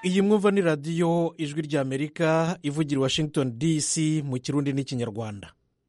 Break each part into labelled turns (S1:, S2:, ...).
S1: iyi mwumva ni radiyo ijwi ry'amerika ivugira i washington dc mu kirundi n'ikinyarwanda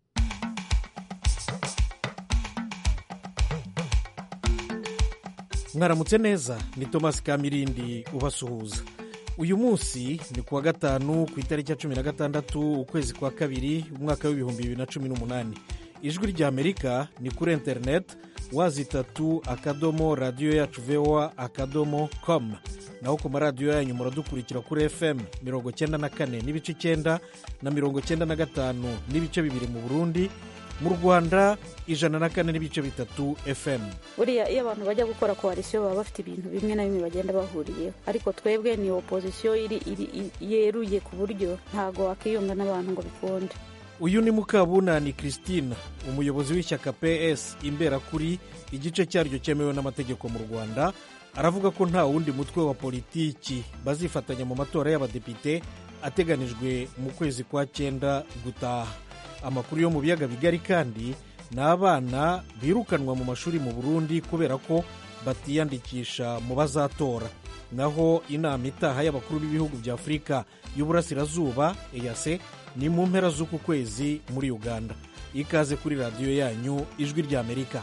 S1: mwaramutse neza ni thomas kamirindi ubasuhuza uyu munsi ni kuwa gatanu ku itariki ya cumi na gatandatu ukwezi kwa kabiri umwaka w'ibihumbi bibiri na cumi n'umunani ijwi ry'amerika ni kuri interineti wazi itatu akadomo radiyo yacu voa akadomo komu naho ku maradiyo yanyu muradukurikira kuri fm mirongo cyenda na kane n'ibice icyenda na mirongo cyenda na gatanu n'ibice bibiri mu burundi mu rwanda ijana na kane n'ibice bitatu fm
S2: buriya iyo abantu bajya gukora koalisiyo baba bafite ibintu bimwe na bimwe bagenda bahuriyeho ariko twebwe ni opozisiyo iri iri yeruye ku buryo ntabwo wakiyunga n'abantu ngo bikunde
S1: uyu ni mukabunani christine umuyobozi w'ishyaka ps imberakuri igice cyaryo cyemewe n'amategeko mu rwanda aravuga ko nta wundi mutwe wa politiki bazifatanya mu matora y'abadepite ateganijwe mu kwezi kwa cyenda gutaha amakuru yo mu biyaga bigari kandi ni abana birukanwa mu mashuri mu burundi kubera ko batiyandikisha mu bazatora naho inama itaha y'abakuru b'ibihugu bya afurika y'uburasirazuba eyase ni mu mpera z'uku kwezi muri uganda ikaze kuri radiyo yanyu ijwi ry'amerika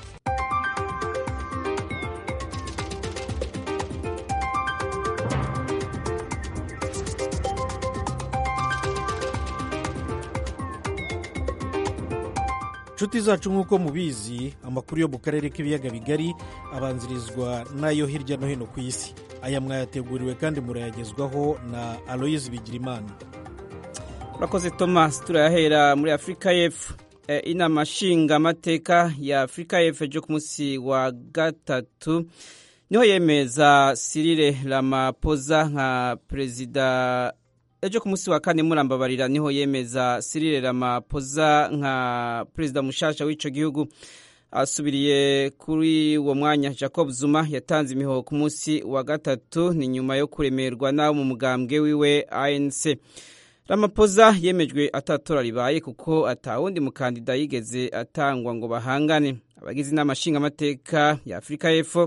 S1: inshuti zacu nk'uko mubizi amakuru yo mu karere k'ibiyaga bigari abanzirizwa n'ayo hirya no hino ku isi aya mwayateguriwe kandi murayagezwaho na aloyizi bigirimana
S3: urakoze thomas turayahera muri afurika y'epfo inama nshingamateka ya afurika y'epfo ejo ku munsi wa gatatu niho yemeza sirire ramapoza nka perezida ejo ku munsi wa kane murambabarira niho yemeza sirire ramapoza nka perezida mushasha w'icyo gihugu asubiriye kuri uwo mwanya jacob zuma yatanze imihoho ku munsi wa gatatu ni nyuma yo kuremerwa n'abo mu mugambwe wiwe anc ramapoza yemejwe atatora ribaye kuko atawundi mukandida yigeze atangwa ngo bahangane abagize inama nshingamateka ya afurika y'epfo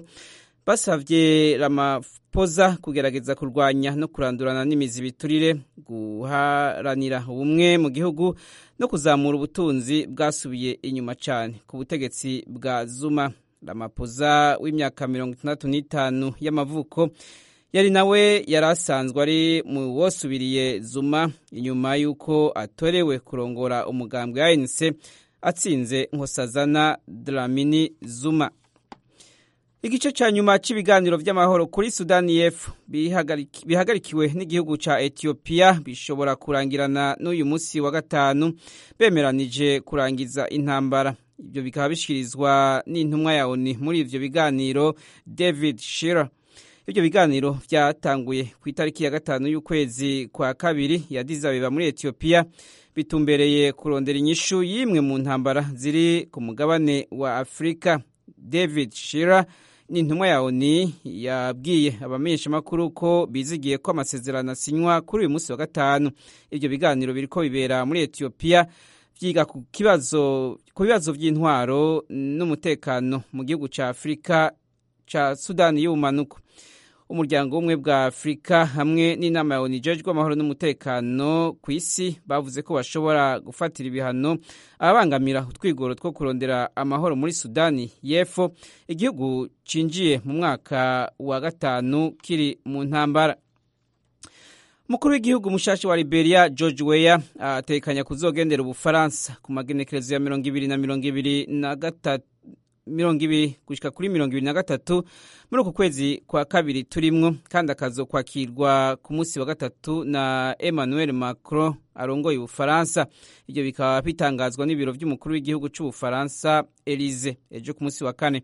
S3: basabye ramapoza kugerageza kurwanya no kurandurana n'imizi biturire guharanira ubumwe mu gihugu no kuzamura ubutunzi bwasubiye inyuma cyane ku butegetsi bwa zuma ramapoza w'imyaka mirongo itandatu n'itanu y'amavuko yari nawe yari asanzwe ari mu wosubiriye zuma inyuma y'uko atorewe kurongora umugambwe wa ANC atsinze nkosazana dramini zuma igice cya nyuma cy'ibiganiro by'amahoro kuri sudani y'epfo bihagarikiwe n'igihugu cya etiyopiya bishobora kurangirana n'uyu munsi wa gatanu bemeranije kurangiza intambara ibyo bikaba bishyikirizwa n'intumwa ya oni muri ibyo biganiro david shira ibyo biganiro byatanguye ku itariki ya gatanu y'ukwezi kwa kabiri ya dizabeba muri etiyopiya bitumbereye kurondera inyishu y'imwe mu ntambara ziri ku mugabane wa afurika david shira ni intumwa ya oni yabwiye abamenyeshamakuru ko bizigiye ko amasezerano asinywa kuri uyu munsi wa gatanu ibyo biganiro biri ko bibera muri etiyopiya byiga ku bibazo by'intwaro n'umutekano mu gihugu cya afurika cya sudani y'ubumanuko umuryango w'ubumwe bwa afurika hamwe n'inama ya oni ijejwe amahoro n'umutekano ku isi bavuze ko bashobora gufatira ibihano ababangamira utwigoro two kurondera amahoro muri sudani y'epfo igihugu cinjiye mu mwaka wa gatanu kiri mu ntambara umukuru w'igihugu mushashi wa liberia george weya atekanya kuzogendera ubufaransa ku magenekerezo ya mirongo ibiri na mirongo ibiri na gatatu mirongo ibiri gushyika kuri mirongo ibiri na gatatu muri uku kwezi kwa kabiri turimwo kandi akazokwakirwa ku munsi wa gatatu na emmanuel macron arongoye ubufaransa ibyo bikaba bitangazwa n'ibiro by'umukuru w'igihugu cy'ubufaransa elize ejo ku munsi wa kane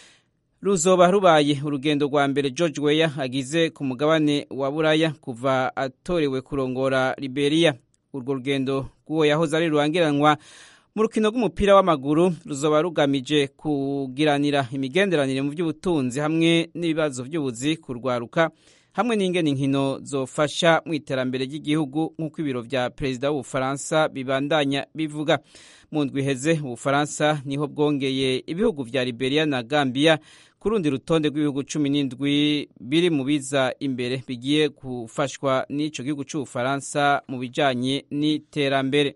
S3: ruzoba rubaye urugendo rwa mbere george weya agize ku mugabane wa buraya kuva atorewe kurongora liberia urwo rugendo rw'uwo yahoze ari rurangiranwa mu rukino rw'umupira w'amaguru ruzoba rugamije kugiranira imigenderanire mu by'ubutunzi hamwe n'ibibazo by'ubuzi kurwaruka hamwe n'ingene inkino zofasha mu iterambere ry'igihugu nk'uko ibiro vya perezida w'ubufaransa bibandanya bivuga mu ndwi iheze ubufaransa niho bwongeye ibihugu vya liberia na gambia ku rundi rutonde rw'ibihugu cumi n'indwi biri mu biza imbere bigiye gufashwa n'ico gihugu c'ubufaransa mu bijanye n'iterambere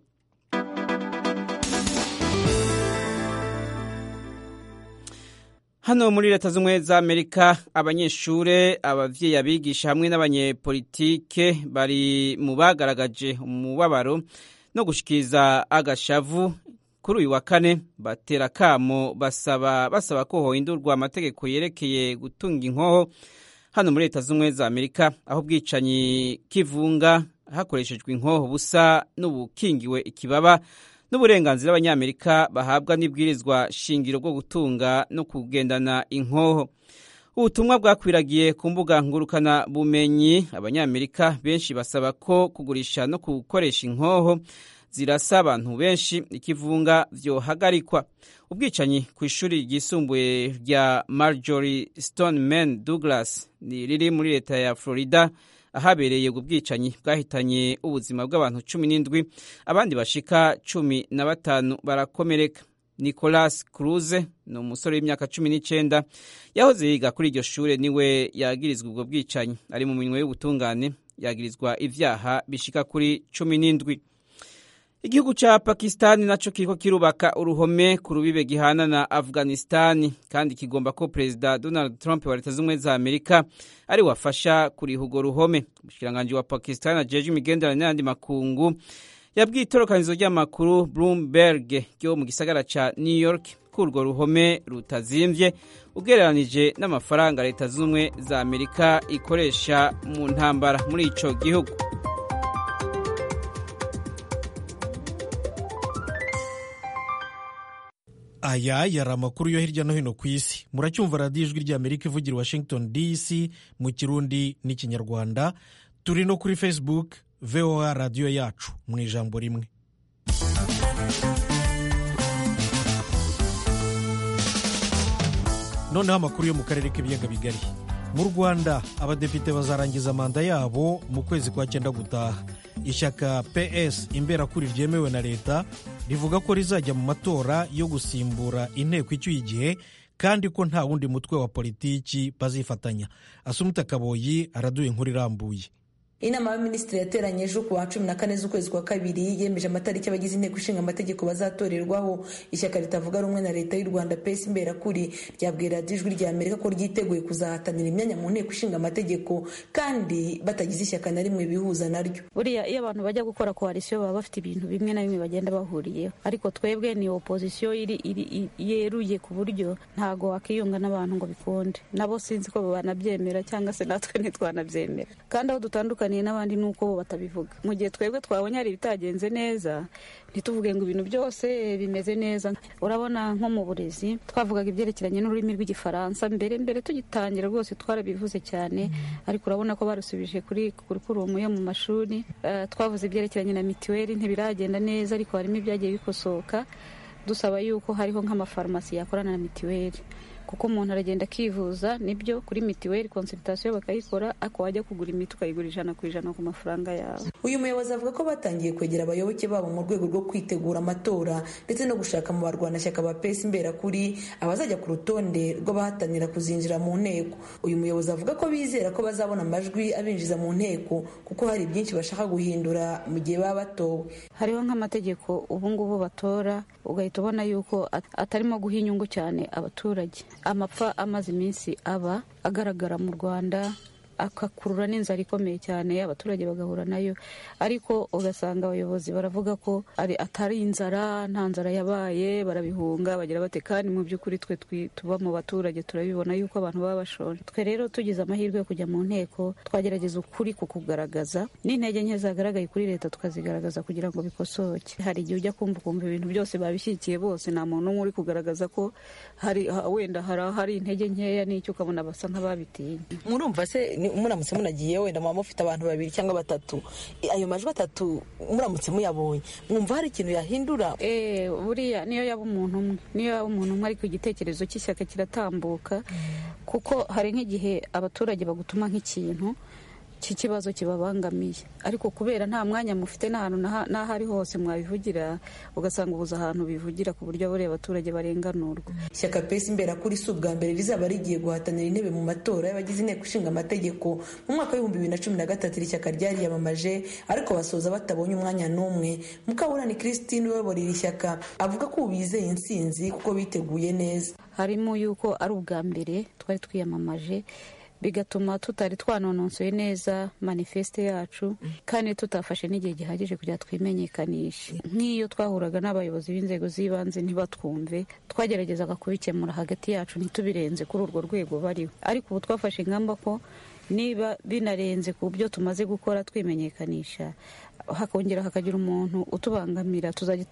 S3: hano muri leta z'ubumwe za amerika abanyeshure abavyeyi abigisha hamwe n'abanyepolitike bari mu bagaragaje umubabaro no gushikiriza agashavu kuri uyu wa kane batera kamo basaba basaba ko hohindurwa amategeko yerekeye gutunga inkoho hano muri leta z'ubumwe za amerika aho ubwicanyi kivunga hakoreshejwe inkoho busa n'ubukingiwe ikibaba n'uburenganzira abanyamerika bahabwa n'ibwirizwa shingiro bwo gutunga no kugendana inkoho ubutumwa bwakwiragiye ku mbuga ngurukana bumenyi abanyamerika benshi basaba ko kugurisha no gukoresha inkoho zirasa abantu benshi ikivunga vyohagarikwa ubwicanyi ku ishuri ryisumbuye rya marjorie stoneman douglas riri muri leta ya florida ahabereye ubwo bwicanyi bwahitanye ubuzima bw'abantu cumi n'indwi abandi bashika cumi na batanu barakomereka nicolas cruze ni umusore w'imyaka cumi n'icenda yahoze yiga kuri iryo shure niwe yagirizwa ubwo bwicanyi ari mu minwe y'ubutungane yagirizwa ivyaha bishika kuri cumi n'indwi igihugu ca pakistani naco kiriko kirubaka uruhome ku rubibe gihana na afghanistani kandi kigomba ko perezida donald trump wa leta z'ubumwe za amerika ari wafasha kuriha urwo ruhome umushikiranganji wa pakistani ajeje imigenderanire n'ayandi makungu yabwiye itorokanizo ry'amakuru bloomberg ryo mu gisagara ca new york ko urwo ruhome rutazimvye ugereranije n'amafaranga leta z'ubumwe za amerika ikoresha mu ntambara muri ico gihugu
S1: aya yari amakuru yo hirya no hino ku isi muracyumva radiyo ijwi ry'amerika ivugira washington dc mu kirundi n'ikinyarwanda turi no kuri facebook voa radiyo yacu mu ijambo rimwe noneho amakuru yo mu karere k'ibiyaga bigari mu rwanda abadepite bazarangiza manda yabo mu kwezi kwa cyenda gutaha ishyaka ps imberakuri ryemewe na leta rivuga ko rizajya mu matora yo gusimbura inteko icyuye igihe kandi ko nta wundi mutwe wa politiki bazifatanya asumuta kaboyi araduye inkuru irambuye
S4: inama y'abaminisitiri yateranye ejo ku wa cumi na kane z'ukwezi kwa kabiri yemeje amatariki abagize inteko ishinga amategeko bazatorerwaho ishyaka ritavuga rumwe na leta y'u rwanda pesi imberakuri ryabwiye radiyo ijwi rya amerika ko ryiteguye kuzahatanira imyanya mu nteko ishinga amategeko kandi batagize ishyaka na rimwe bihuza naryo
S2: buriya iyo abantu bajya gukora koalisiyo baba bafite ibintu bimwe na bimwe bagenda bahuriyeho ariko twebwe ni opozisiyo iri yeruye ku buryo ntago wakiyunga n'abantu ngo bikunde nabo sinzi ko banabyemera cyangwa se natwe ntitwanabyemera kandi aho dutandukanye n'abandi ni uko bo batabivuga mu gihe twebwe twabonye hari ibitagenze neza ntituvuge ngo ibintu byose bimeze neza urabona nko mu burezi twavugaga ibyerekeranye n'ururimi rw'igifaransa mbere mbere tugitangira rwose twarabivuze cyane ariko urabona ko barusubije kuri kurukurumu yo mu mashuri twavuze ibyerekeranye na mituweli ntibiragenda neza ariko harimo ibyagiye bikosoka dusaba yuko hariho nk'amafarumasi yakorana na mituweli kuko umuntu aragenda akivuza nibyo kuri mituweli konsulitasiyo bakayikora ariko wajya kugura imiti ukayigura ijana ku ijana ku mafaranga yawe
S4: uyu muyobozi avuga ko batangiye kwegera abayoboke babo mu rwego rwo kwitegura amatora ndetse no gushaka mu barwanashyaka ba pesi imberakuri abazajya ku rutonde rw'abahatanira kuzinjira mu nteko uyu muyobozi avuga ko bizera ko bazabona amajwi abinjiza mu nteko kuko hari byinshi bashaka guhindura mu gihe baba batowe
S2: hariho nk'amategeko ubu ngubu batora ugahita ubona yuko atarimo guha inyungu cyane abaturage amapfa amaze iminsi aba agaragara mu rwanda akakurura n'inzara ikomeye cyane abaturage bagahura nayo ariko ugasanga abayobozi baravuga ko atari inzara nta nzara yabaye barabihunga bagira bate kandi mu by'ukuri twe tuba mu baturage turabibona yuko abantu baba bashonje twe rero tugize amahirwe yo kujya mu nteko twagerageza ukuri ku kugaragaza n'intege nke zagaragaye kuri leta tukazigaragaza kugira ngo bikosoke hari igihe ujya kumva ukumva ibintu byose babishyigikiye bose nta muntu umwe uri kugaragaza ko hari wenda hari intege nkeya n'icyo ukabona basa nk'ababitinya
S4: murumva se muramutse munagiye wenda muba mufite abantu babiri cyangwa batatu ayo majwi atatu muramutse muyabonye mwumva hari ikintu yahindura
S2: buriya niyo yaba umuntu umwe niyo yaba umuntu umwe ariko igitekerezo cy'ishyaka kiratambuka kuko hari nk'igihe abaturage bagutuma nk'ikintu iki kibazo kibabangamiye ariko kubera nta mwanya mufite n'ahantu n'aho ari hose mwabivugira ugasanga ubuze ahantu bivugira ku buryo buriya abaturage barenganurwa
S4: ishyaka pesi imberakuri si ubwa mbere rizaba rigiye guhatanira intebe mu matora y'abagize inteko ishinga amategeko mu mwaka w'ibihumbi bibiri na cumi na gatatu iri shyaka ryariyamamaje ariko basoza batabonye umwanya n'umwe mukaburani christine uyobora iri shyaka avuga ko ubu bizeye intsinzi kuko biteguye neza
S2: harimo yuko ari ubwa mbere twari twiyamamaje bigatuma tutari twanononsoye neza manifeste yacu kandi tutafashe n'igihe gihagije kugira twimenyekanishe nk'iyo twahuraga n'abayobozi b'inzego z'ibanze ntibatwumve twageragezaga kubikemura hagati yacu ntitubirenze kuri urwo rwego bariho ariko ubu twafashe ingamba ko niba binarenze ku byo tumaze gukora twimenyekanisha hakongera hakagira umuntu utubangamira tuzajya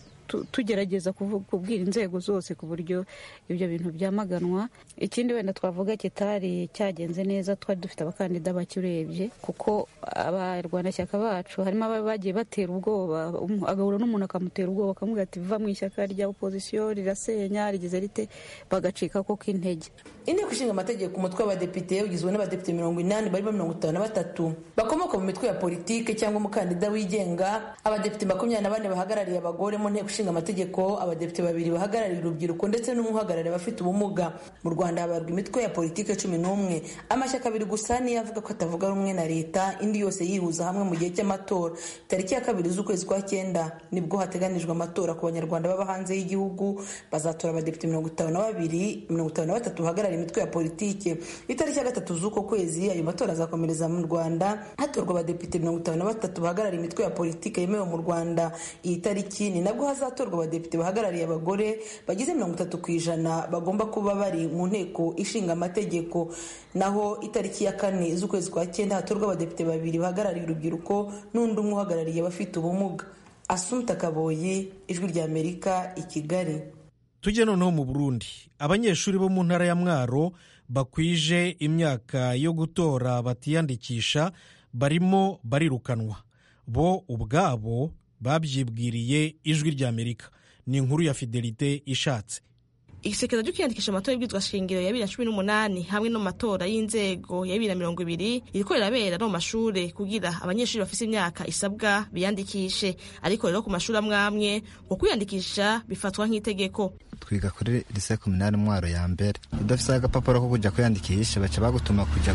S2: tugerageza kubwira inzego zose ku buryo ibyo bintu byamaganwa ikindi wenda twavuga kitari cyagenze neza twari dufite abakandida bake urebye kuko abarwanashyaka bacu harimo aba bagiye batera ubwoba agahura n'umuntu akamutera ubwoba akamubwira ati va mu ishyaka rya opozisiyo rirasenya rigize rite bagacika ko k'intege
S4: inteko ishinga amategeko umutwe w'abadepite ugizwe n'abadepite mirongo inani barimo mirongo itanu na batatu bakomoka mu mitwe ya politike cyangwa umukandida wigenga abadepite makumyabiri na bane bahagarariye abagore mu nteko ishinga amategeko abadepite babiri bahagarariye urubyiruko ndetse n'umwe uhagarariye abafite ubumuga mu rwanda habarwa imitwe ya politike cumi n'umwe amashyaka abiri gusa niyo avuga ko atavuga rumwe na leta indi yose yihuza hamwe mu gihe cy'amatora tariki ya kabiri z'ukwezi kwa cyenda nibwo hateganijwe amatora ku banyarwanda baba hanze y'igihugu bazatora abadepite mirongo itanu na babiri mirongo itanu na batatu bahagarariye imitwe ya politike itariki ya gatatu z'uko kwezi ayo matora azakomereza mu rwanda hatorwa abadepite mirongo itanu na batatu bahagarariye imitwe ya politike yemewe mu rwanda iyi tariki ni nabwo hazatorwa abadepite bahagarariye abagore bagize mirongo itatu ku ijana bagomba kuba bari mu nteko ishinga amategeko naho itariki ya kane z'ukwezi kwa cyenda hatorwa abadepite babiri bahagarariye urubyiruko n'undi umwe uhagarariye abafite ubumuga asumta kaboyi ijwi rya amerika i kigali
S1: tujye noneho mu burundi abanyeshuri bo mu ntara ya mwaro bakwije imyaka yo gutora batiyandikisha barimo barirukanwa bo ubwabo babyibwiriye ijwi rya amerika ni inkuru ya fidelite ishatse
S5: igisekeza ryo kwiyandikisha amatora y'ibwizwa shingiro ya bibiri na cumi n'umunani hamwe no mu matora y'inzego ya bibiri na mirongo ibiri iriko rirabera no mu mashure kugira abanyeshuri bafise imyaka isabwa biyandikishe ariko rero ku mashuri amwe amwe ngo kwiyandikisha bifatwa nk'itegeko
S6: twiga kuri lise kominari mwaro ya mbere udafise agapapuro ko kuja kwiyandikisha baca bagutuma kuja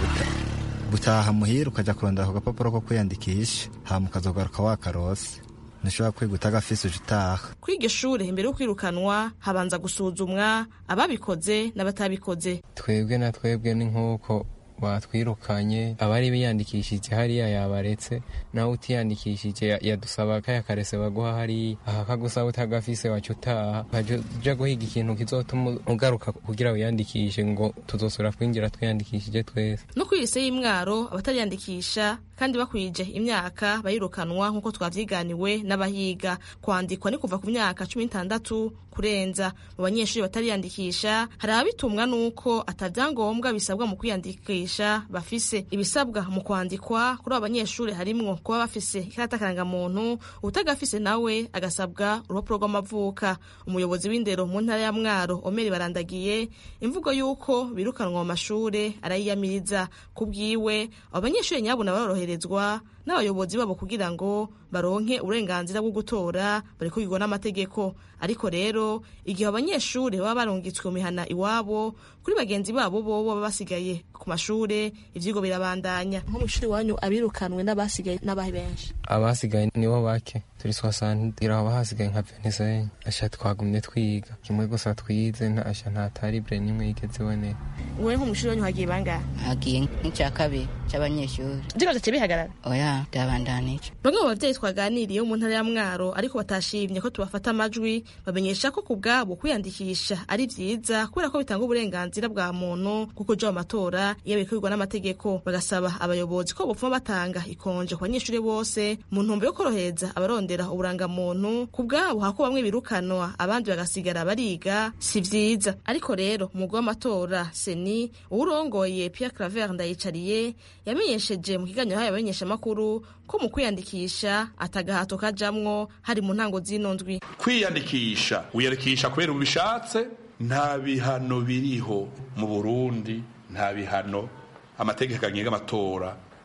S6: gutaha muhira ukaja kurondera ako gapapuro ko kwiyandikisha hama ukazogaruka wakarose ntushobora kwiga utagafise uje utaha
S5: kuri iryo shure imbere yo kwirukanwa habanza gusuzumwa ababikoze n'abatabikoze
S7: twebwe na twebwe ni nk'uko batwirukanye abari biyandikishije hariya yabaretse nawe utiyandikishije yadusaba kaya karese baguha hariya aha kagusaba utagafise waca utaha uja guhiga ikintu kizotuma ugaruka kugira wiyandikishe ngo tuzosubira kwinjira twiyandikishije twese
S5: no kuri lise y'imwaro abatariyandikisha kandi bakwije imyaka bayirukanwa nk'uko twavyiganiwe n'abahiga kwandikwa ni kuva ku myaka cumi n'itandatu kurenza mu banyeshuri batariyandikisha hari ababitumwa n'uko atavyangombwa bisabwa mu kwiyandikisha bafise ibisabwa mu kwandikwa kuri abo banyeshuri harimwo kuba bafise ikarata karangamuntu utagafise nawe agasabwa urupapuro rw'amavuka umuyobozi w'indero mu ntara ya mwaro omeri barandagiye imvugo y'uko birukanwa mu mashure arayiyamiriza ku bwiwe abo banyeshuri nyabuna baroroherezwa n'abayobozi babo kugira ngo baronke uburenganzira bwo gutora bari kubigwa n'amategeko ariko rero igihe abanyeshuri baba barungitswe mu mihana iwabo kuri bagenzi babo bo baba basigaye ku mashure ivyigwa birabandanya nko mu ishuri wanyu abirukanwe n'abasigaye n'abahe benshi
S7: abasigaye nibo bake turi swasantira haba hasigaye nka venezuela asha twagumye twiga kimwe gusa twize asha nta taribre nimwe yigeze iboneka
S5: wewe nko mu ishuri wanyu hagiye bangahe
S8: hagiye nk'icya kabiri cy'abanyeshuri
S5: ikibazo cye bihagarara
S8: oya byabandanije
S5: bamwe mu babyeyi twaganiriye mu ntara ya mwaro ariko batashimye ko tubafata amajwi bamenyesha ko ku bwabo kwiyandikisha ari vyiza kubera ko bitanga uburenganzira bwa muntu bwo kuja mu matora iyo bikwirwa n'amategeko bagasaba abayobozi ko bopfuma batanga ikonje ku banyeshuri bose mu ntumbero yo korohereza abarondera uburangamuntu ku bwabo hako bamwe birukanwa abandi bagasigara bariga si vyiza ariko rero umugwi w'amatora seni uwurongoye Pierre Claver Ndayicariye yamenyesheje mu kiganiro hayo abamenyeshamakuru ko mu kwiyandikisha atagahato kajamwo hari mu ntango z'ino ndwi
S9: kwiyandikisha wiyandikisha kubera ubishatse nta bihano biriho mu burundi nta bihano amategeko agenga amatora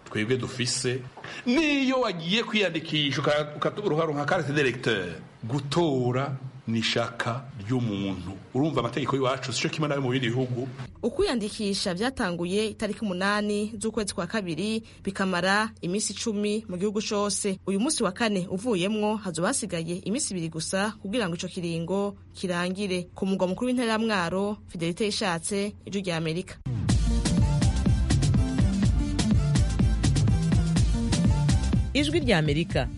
S9: twebwe dufise niyo wagiye kwiyandikisha ukaronka carte d'électeur gutora ni ishaka ry'umuntu urumva amategeko y'iwacu sico kimwe nayo mu bindi bihugu
S5: ukwiyandikisha byatanguye itariki umunani z'ukwezi kwa kabiri bikamara iminsi icumi mu gihugu cose uyu munsi wa kane uvuyemwo hazoba hasigaye iminsi ibiri gusa kugira ngo ico kiringo kirangire ku mugwa mukuru w'intara ya mwaro fidelite yishatse ijwi rya amerika
S10: ijwi rya amerika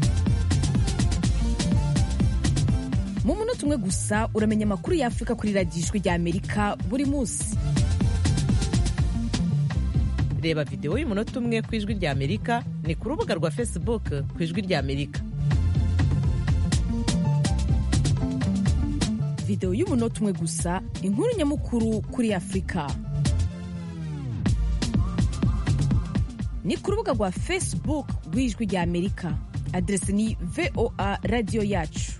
S11: mu munota umwe gusa uramenya amakuru y'afurika kuri radiyo ijwi rya amerika buri munsi
S10: reba videwo y'umunota umwe ku ijwi rya amerika ni ku rubuga rwa facebook ku ijwi rya amerika
S11: videwo y'umunota umwe gusa inkuru nyamukuru kuri afurika ni ku rubuga rwa facebook rw'ijwi rya amerika aderesi ni voa radiyo yacu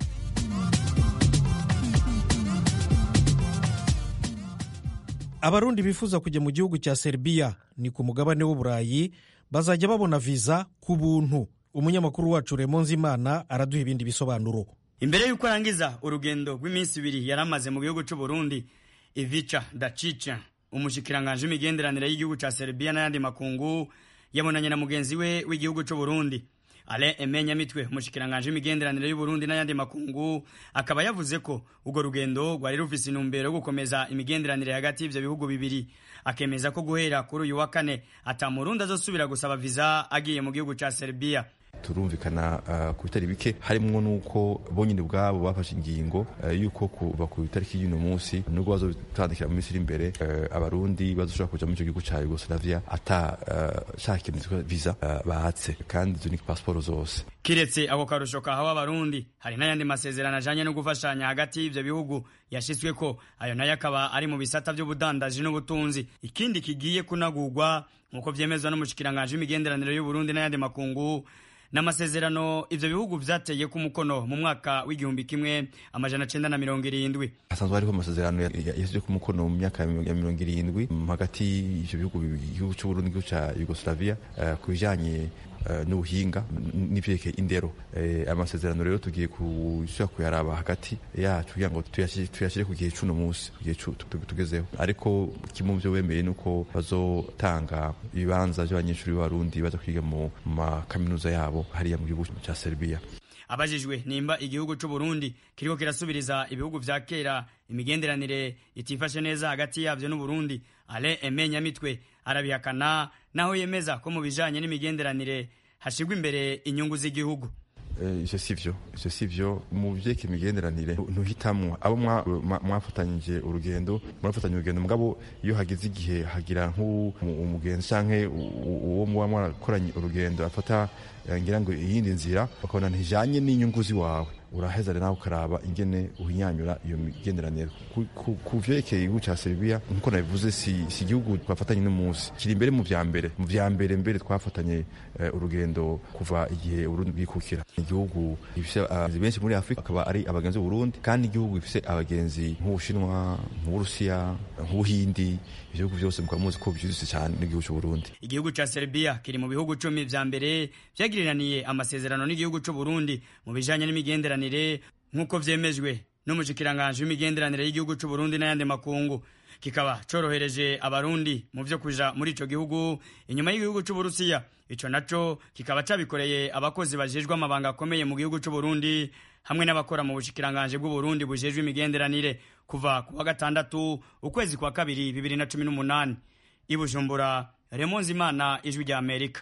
S1: abarundi bifuza kujya mu gihugu cya serbia ni ku mugabane w'uburayi bazajya babona viza ku buntu umunyamakuru wacu remonze imana araduha ibindi bisobanuro
S12: imbere y'uko arangiza urugendo rw'iminsi ibiri yari amaze mu gihugu cy'u Burundi ivica dacica umushikiranganje w'imigenderanire y'igihugu cya serbia n'ayandi makungu yabonanye na mugenzi we w'igihugu cy'u Burundi Alain Aime Nyamitwe umushikiranganje w'imigenderanire y'u Burundi n'ayandi makungu akaba yavuze ko urwo rugendo rwari rufise intumbero yo gukomeza imigenderanire hagati y'ivyo bihugu bibiri akemeza ko guhera kuri uyu wa kane ata murundi azosubira gusaba viza agiye mu gihugu ca Serbia
S13: turumvikana uh, ku bitari bike harimwo nuko bonyine ubwabo bafashe ingingo uh, yuko kuva ku itariki y'uno munsi nubwo bazotandikira mu minsi iri imbere uh, abarundi bazoshobora kuja muri ico gihugu ca Yugoslavia ata shaka ikintu visa bahatse kandi izo ni pasiporo zose
S12: kiretse ako karusho kahawe abarundi hari n'ayandi masezerano ajanye no gufashanya hagati y'ivyo bihugu yashitsweko ayo nayo akaba ari mu bisata vy'ubudandaji n'ubutunzi ikindi kigiye kunagurwa nk'uko vyemezwa n'umushikiranganje w'imigenderanire y'uburundi n'ayandi makungu n'amasezerano ivyo bihugu vyateye ku mukono mu mwaka w'igihumbi kimwe amajana cenda na mirongo irindwi
S13: hasanzwe hariho amasezerano yashyizwe ku mukono mu myaka ya mirongo irindwi hagati y'ivyo bihugu igihugu c'uburundi n'igihugu ca yugoslavia uh, ku bijanye uh, n'ubuhinga n'ivyerekeye indero uh, amasezerano rero tugiye gusubira kuyaraba hagati yacu kugira ngo tuyashyire ku gihe c'uno munsi ku gihe tugezeho ariko kimwe mu vyo wemeye ni uko bazotanga ibibanza vy'abanyeshuri b'abarundi baza kwiga mu makaminuza yabo hariya mu gihugu cya Serbia
S12: abajijwe nimba igihugu c'u Burundi kiriko kirasubiriza ibihugu vya kera imigenderanire itifashe neza hagati yavyo n'u Burundi Alain Aime Nyamitwe arabihakana naho yemeza ko mu bijanye n'imigenderanire hashigwa imbere inyungu z'igihugu
S13: ivyo sivyo ivyo sivyo mu vyeka imigenderanire ntuhitamwo abo mwafatanyije urugendo murafatanya urugendo mugabo iyo hagize igihe hagira nk'umugenzi canke uwo muba mwarakoranye urugendo afata ngira ngo iyindi nzira bakabona ntijanye n'inyungu ziwawe uraheza rero nawe ukaraba ingene uhinyanyura iyo migenderanire ku vyerekeye igihugu ca Serbia nkuko nabivuze si, si igihugu twafatanye n'umunsi kiri imbere mu vya mbere mu vya mbere mbere twafatanye uh, urugendo kuva igihe Burundi bwikukira igihugu gifise abagenzi benshi muri Afrika akaba ari abagenzi b'Uburundi kandi igihugu gifise abagenzi nk'Ubushinwa nk'Uburusiya nk'Ubuhindi ibihugu byose mukaba muzi ko byuzuse cyane n'igihugu cy'u Burundi
S12: igihugu ca Serbia kiri mu bihugu cumi vya mbere vyagiriraniye amasezerano n'igihugu c'u Burundi mu bijanye n'imigenderanire nk'uko vyemejwe n'umushikiranganje w'imigenderanire y'igihugu c'u Burundi n'ayandi makungu kikaba corohereje abarundi mu vyo kuja muri ico gihugu inyuma y'igihugu c'u Burusiya ico naco kikaba cabikoreye abakozi bajejwe amabanga akomeye mu gihugu c'u Burundi hamwe n'abakora mu bushikiranganje bw'u Burundi bujejwe imigenderanire kuva ku wa gatandatu ukwezi kwa kabiri bibiri na cumi n'umunani i Bujumbura Remonzi Imana ijwi rya Amerika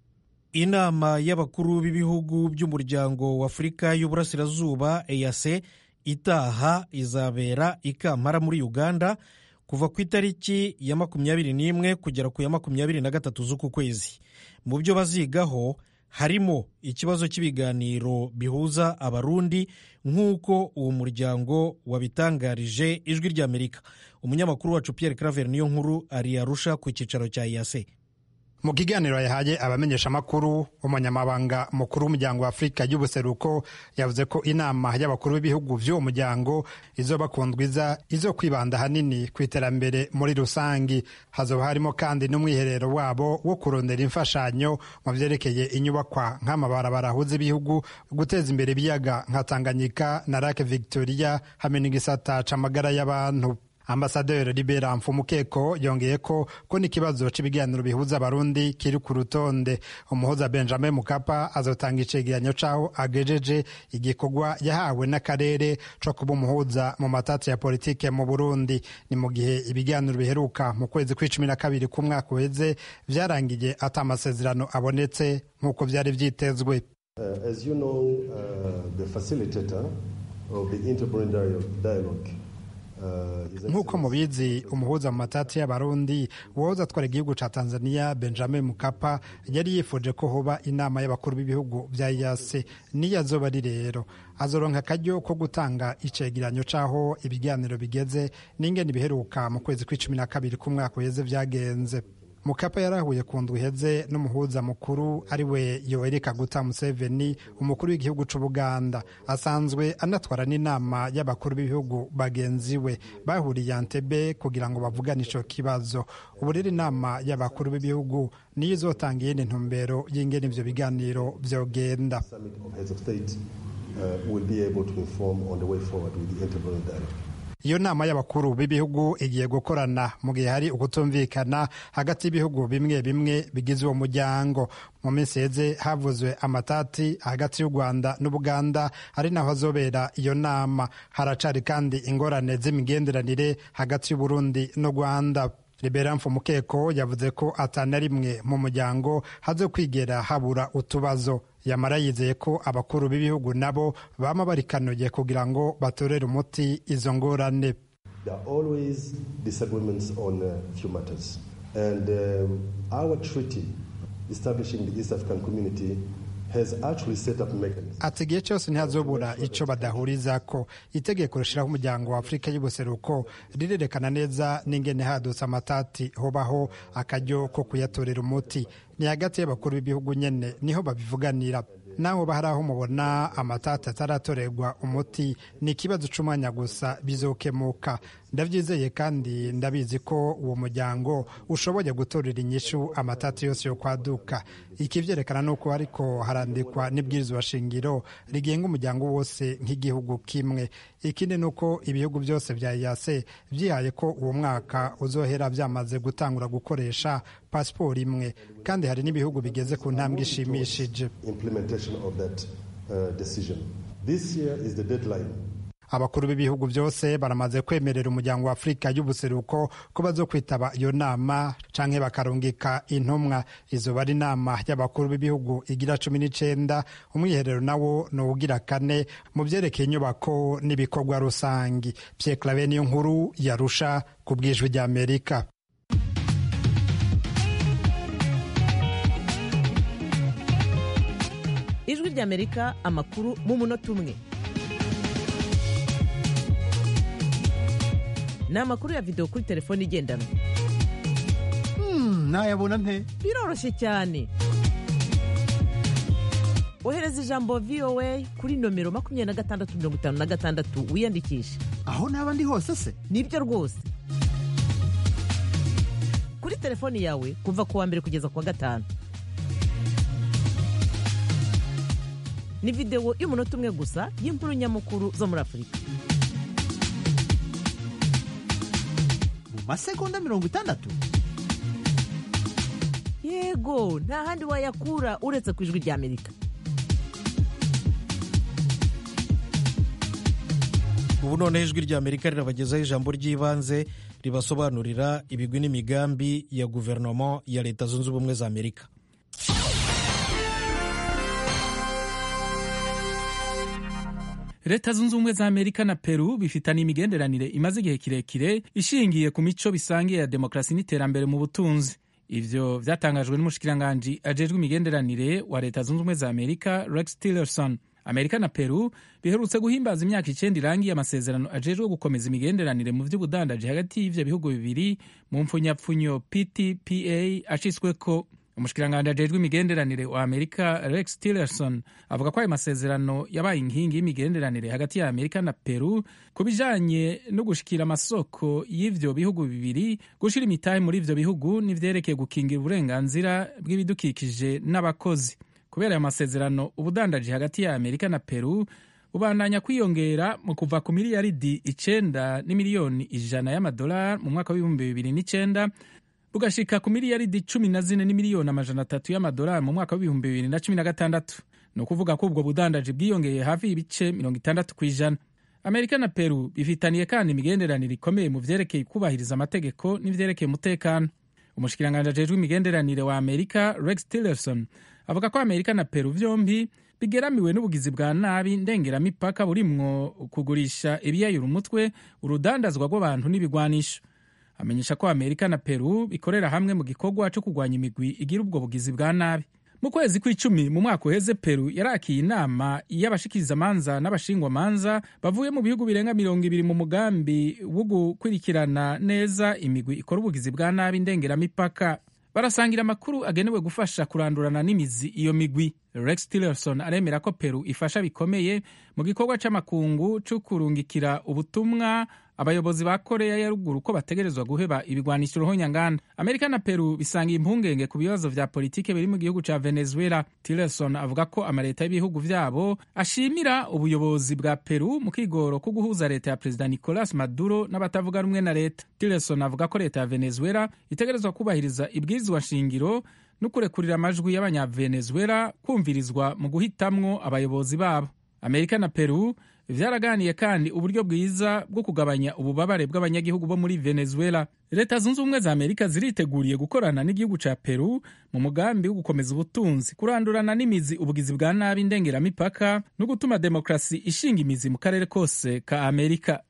S1: inama y'abakuru b'ibihugu by'umuryango w'afurika y'uburasirazuba EAC itaha izabera i Kampala muri Uganda kuva ku itariki ya makumyabiri n'imwe kugera ku ya makumyabiri na gatatu z'uku kwezi mu byo bazigaho harimo ikibazo cy'ibiganiro bihuza abarundi nk'uko uwo muryango wabitangarije ijwi ry'amerika umunyamakuru wacu Pierre Claver niyo nkuru ari arusha ku cyicaro cya EAC
S14: mu kiganiro yahaye abamenyeshamakuru umunyamabanga mukuru w'umuryango wa afurika y'ubuseruko yavuze ko inama y'abakuru b'ibihugu by'uwo muryango izoba ku ndwiza izo kwibanda ahanini ku iterambere muri rusangi hazoba harimo kandi n'umwiherero wabo wo kurondera imfashanyo mu byerekeye inyubakwa nk'amabarabara ahuza ibihugu guteza imbere ibiyaga nka tanganyika na lake victoria hamwe n'igisata c'amagara y'abantu ambasaderi libera mfumukeko yongeye ko ko n'ikibazo cy'ibiganiro bihuza abarundi kiri ku rutonde umuhuza benjamin mukapa azotanga icegeranyo c'aho agejeje igikorwa yahawe n'akarere co kuba umuhuza mu matati ya politike mu burundi ni mu gihe ibiganiro biheruka mu kwezi kw'icumi na kabiri k'umwaka uheze vyarangiye ata amasezerano abonetse nk'uko vyari vyitezwe
S15: uh, as you know, uh, the facilitator of the interparliamentary dialogue
S14: nk'uko mubizi umuhuza mu matati y'abarundi uwahoze atwara igihugu ca tanzania benjamin mukapa yari yifuje ko hoba inama y'abakuru b'ibihugu vya yase niyo azoba ari rero azoronka akaryo ko gutanga icegeranyo c'aho ibiganiro bigeze n'ingene biheruka mu kwezi kw'icumi na kabiri k'umwaka uheze vyagenze mukapa yarahuye ku ndwi iheze n'umuhuza mukuru ari we yoweri kaguta museveni umukuru w'igihugu c'ubuganda asanzwe anatwara n'inama y'abakuru b'ibihugu bagenzi we bahuriye antebe kugira ngo bavugane ico kibazo ubu rero inama y'abakuru b'ibihugu niyo izotanga iyindi ntumbero y'ingene ivyo biganiro vyogenda iyo nama y'abakuru b'ibihugu igiye gukorana mu gihe hari ukutumvikana hagati y'ibihugu bimwe bimwe bigize uwo muryango mu minsi heze havuzwe amatati hagati y'u rwanda n'ubuganda ari naho hazobera iyo nama haracari kandi ingorane z'imigenderanire hagati y'uburundi n'u rwanda libera mfumukeko yavuze ko atana rimwe mu muryango haze kwigera habura utubazo yamara yizeye ko abakuru b'ibihugu nabo bama barikanuye kugira ngo batorere umuti izo ngorane ati igihe cyose ntihazobura icyo badahuriza ko itegeko rishyiraho umuryango wa afurika y'ubuseruko rirerekana neza n'ingene hadutse amatati hobaho akaryo ko kuyatorera umuti ni hagati y'abakuru b'ibihugu nyene niho babivuganira naho hari aho mubona amatati ataratorerwa umuti ni ikibazo c'umwanya gusa bizokemuka ndabyizeye kandi ndabizi ko uwo muryango ushoboye gutorera inyishu amatati yose yo kwaduka iki vyerekana nuko ariko harandikwa n'ibwirizwa shingiro rigenga umuryango wose nk'igihugu kimwe ikindi nuko ibihugu byose vya yase vyihaye ko uwo mwaka uzohera vyamaze gutangura gukoresha pasiporo imwe kandi hari n'ibihugu bigeze ku ntambwe ishimishije abakuru b'ibihugu byose baramaze kwemerera umuryango wa afurika y'ubuseruko ko bazo kwitaba iyo nama canke bakarungika intumwa izoba ari inama y'abakuru b'ibihugu igira cumi n'icenda umwiherero nawo ni uwugira kane mu vyerekeye inyubako n'ibikorwa rusangi pierre clave niyo nkuru yarusha ku bwijwi ry'amerika
S10: ijwi ry'amerika amakuru mu munota umwe ni amakuru ya videwo kuri telefone igendanwa
S16: nayabona nte
S10: biroroshye cyane ohereza ijambo voa kuri nomero makumyabiri na gatandatu mirongo itanu na gatandatu wiyandikishe
S16: aho naba ndi hose se
S10: nibyo rwose kuri telefoni yawe kuva ku wa mbere kugeza ku wa gatanu ni videwo y'umunota umwe gusa y'inkuru nyamukuru zo muri afurika
S16: mu masegonda mirongo itandatu
S10: yego nta handi wayakura uretse ku ijwi ry'amerika
S1: ubu noneho ijwi ry'amerika rirabagezaho ijambo ry'ibanze ribasobanurira ibigwi n'imigambi ya guverinoma ya leta zunze ubumwe za amerika
S17: leta zunze ubumwe za amerika na peru bifitanye imigenderanire imaze igihe kirekire ishingiye ku mico bisangiye ya demokarasi n'iterambere mu butunzi ivyo vyatangajwe n'umushikiranganji ajejwe imigenderanire wa leta zunze ubumwe za amerika rex tillerson amerika na peru biherutse guhimbaza imyaka icenda irangiye amasezerano ajejwe gukomeza imigenderanire mu vy'ubudandaji hagati y'ivyo bihugu bibiri mu mpfunyapfunyo ptpa acisweko umushikiranganji ajejwe imigenderanire wa amerika rex tillerson avuga ko ayo masezerano yabaye inkingi y'imigenderanire hagati ya amerika na peru ku bijanye no gushikira amasoko y'ivyo bihugu bibiri gushira imitahe muri ivyo bihugu n'ivyerekeye gukingira uburenganzira bw'ibidukikije n'abakozi kubera ayo masezerano ubudandaji hagati ya amerika na peru bubandanya kwiyongera mu kuva ku miliyaridi icenda n'imiliyoni ijana y'amadolari mu mwaka w'ibihumbi bibiri n'icenda bugashika ku miliyaridi cumi na zine n'imiliyoni amajana atatu y'amadolari mu mwaka w'ibihumbi bibiri na cumi na gatandatu ni ukuvuga ko ubwo budandaji bwiyongeye hafi y'ibice mirongo itandatu ku ijana amerika na peru bifitaniye kandi imigenderanire ikomeye mu vyerekeye kubahiriza amategeko n'ivyerekeye umutekano umushikiranganji ajejwe imigenderanire wa amerika rex tillerson avuga ko amerika na peru vyombi bigeramiwe n'ubugizi bwa nabi ndengeramipaka burimwo kugurisha ibiyayura umutwe urudandazwa rw'abantu n'ibigwanisho amenyesha ko amerika na peru bikorera hamwe mu gikorwa cyo kurwanya imigwi igira ubwo bugizi bwa nabi mu kwezi kw'icumi mu mwaka uheze peru yarakiye inama y'abashikirizamanza n'abashingwamanza bavuye mu bihugu birenga mirongo ibiri mu mugambi wo gukurikirana neza imigwi ikora ubugizi bwa nabi ndengeramipaka barasangira amakuru agenewe gufasha kurandurana n'imizi iyo migwi rex tillerson aremera ko peru ifasha bikomeye mu gikorwa c'amakungu co kurungikira ubutumwa abayobozi ba koreya ya ruguru ko bategerezwa guheba ibigwanisho ruhonyanganda amerika na peru bisangiye impungenge ku bibazo vya politike biri mu gihugu ca venezuela tillerson avuga ko amaleta y'ibihugu vyabo ashimira ubuyobozi bwa peru mu kigoro ko guhuza leta ya perezida nicolas maduro n'abatavuga rumwe na leta tillerson avuga ko leta ya venezuela itegerezwa kubahiriza ibwirizwa nshingiro no kurekurira amajwi y'abanyavenezuela kumvirizwa mu guhitamwo abayobozi babo amerika na peru vyaraganiye kandi uburyo bwiza bwo kugabanya ububabare bw'abanyagihugu bo muri venezuela leta zunze ubumwe za amerika ziriteguriye gukorana n'igihugu ca peru mu mugambi wo gukomeza ubutunzi kurandurana n'imizi ubugizi bwa nabi ndengeramipaka no gutuma demokarasi ishinga imizi mu karere kose ka amerika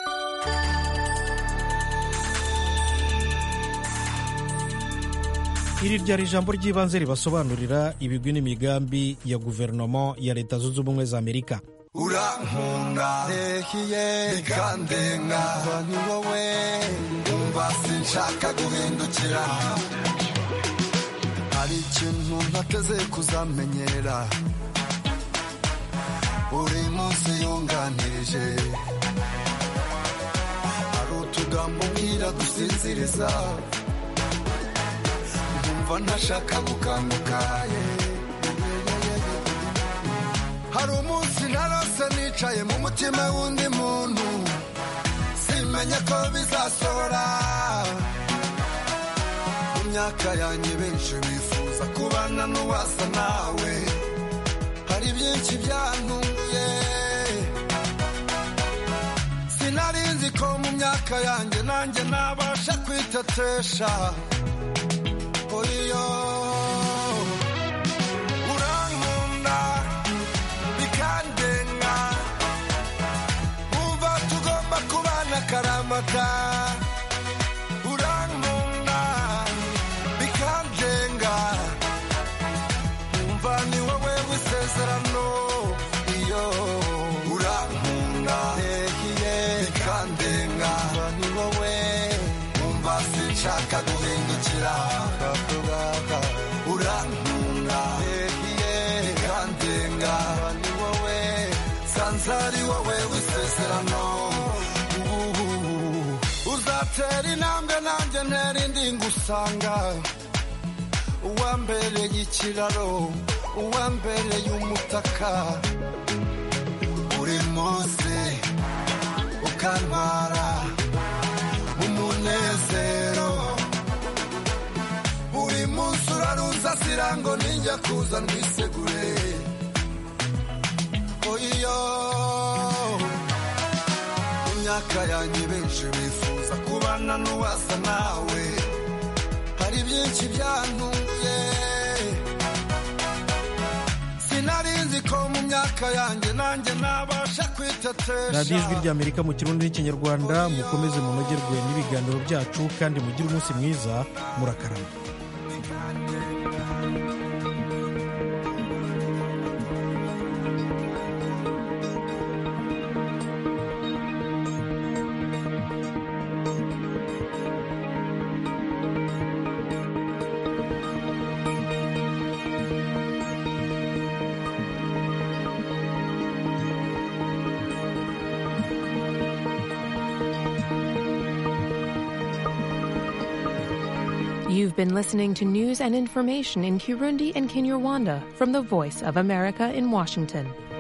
S1: iri ryari ijambo ry'ibanze ribasobanurira ibigwi n'imigambi ya guverinoma ya leta zunze ubumwe za amerika
S18: urankunda ntehiye bikandenga ni wowe umva sinshaka guhindukira hari ikintu ntateze kuzamenyera buri munsi yunganirije hari utugambo mbwira dusinziriza nkumva ntashaka gukanguka hari umunsi narose nicaye mu mutima w'undi muntu simenya ko bizasohora mu myaka yanjye benshi bifuza kubana n'uwasa nawe hari byinshi byantunguye sinari nzi ko mu myaka yanjye nanjye nabasha kwitetesha oyo urankunda bikandenga umva tugomba kubana akaramata urankunda bikandenga umva ni wowe w'isezerano iyo urankunda ntehiye bikandenga ni wowe umva sinshaka guhindukira urankunda ntehiye bikandenga ni wowe sanzari wowe w'isezerano uzatera intambwe nanjye ntera indi ngusanga uwambereye ikiraro uwambereye umutaka buri munsi ukantwara umunezero buri munsi urarunsasira ngo ninjya kuza ndwisegure oyiyo imyaka yanjye benshi bifuza kubana n'uwasa nawe hari byinshi byantunguye sinari nzi ko mu myaka yanjye nanjye nabasha kwitetesha
S1: radiyo ijwi ry'amerika mu kirundi n'ikinyarwanda mukomeze munogerwe n'ibiganiro byacu kandi mugire umunsi mwiza murakarama
S19: You've been listening to news and information in Kirundi and Kinyarwanda from the Voice of America in Washington.